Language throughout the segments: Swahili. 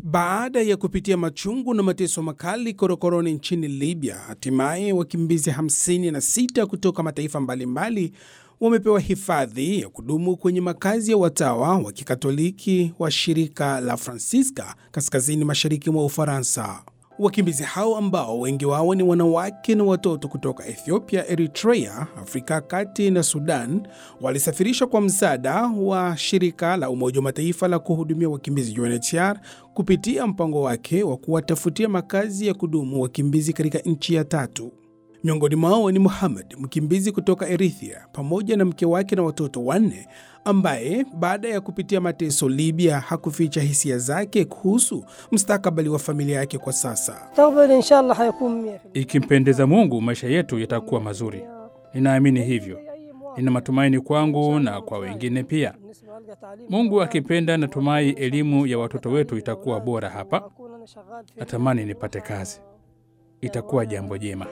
Baada ya kupitia machungu na mateso makali korokoroni nchini Libya, hatimaye wakimbizi 56 kutoka mataifa mbalimbali wamepewa hifadhi ya kudumu kwenye makazi ya watawa wa kikatoliki wa shirika la Francisca kaskazini mashariki mwa Ufaransa. Wakimbizi hao ambao wengi wao ni wanawake na watoto kutoka Ethiopia, Eritrea, Afrika ya Kati na Sudan walisafirishwa kwa msaada wa shirika la Umoja wa Mataifa la kuhudumia wakimbizi UNHCR kupitia mpango wake wa kuwatafutia makazi ya kudumu wakimbizi katika nchi ya tatu. Miongoni mwao ni Muhammad, mkimbizi kutoka Eritrea, pamoja na mke wake na watoto wanne, ambaye baada ya kupitia mateso Libya hakuficha hisia zake kuhusu mustakabali wa familia yake kwa sasa. Ikimpendeza Mungu, maisha yetu yatakuwa mazuri. Ninaamini hivyo. Nina matumaini kwangu na kwa wengine pia. Mungu akipenda, natumai elimu ya watoto wetu itakuwa bora hapa. Natamani nipate kazi, itakuwa jambo jema.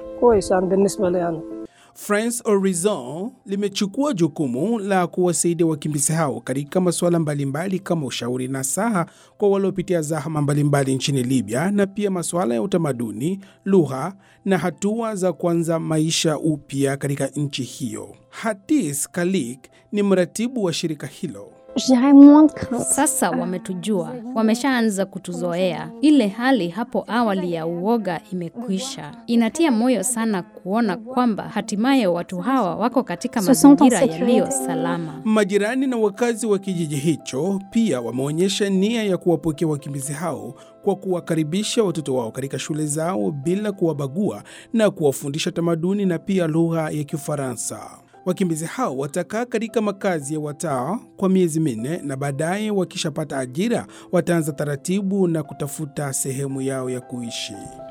France Horizon limechukua jukumu la kuwasaidia wakimbizi hao katika masuala mbalimbali kama ushauri na saha kwa waliopitia zahama mbalimbali nchini Libya na pia masuala ya utamaduni, lugha na hatua za kuanza maisha upya katika nchi hiyo. Hatis Kalik ni mratibu wa shirika hilo. Sasa wametujua, wameshaanza kutuzoea. Ile hali hapo awali ya uoga imekwisha. Inatia moyo sana kuona kwamba hatimaye watu hawa wako katika mazingira yaliyo salama. Majirani na wakazi wa kijiji hicho pia wameonyesha nia ya kuwapokea wakimbizi hao kwa kuwakaribisha watoto wao katika shule zao bila kuwabagua na kuwafundisha tamaduni na pia lugha ya Kifaransa. Wakimbizi hao watakaa katika makazi ya watawa kwa miezi minne na baadaye wakishapata ajira wataanza taratibu na kutafuta sehemu yao ya kuishi.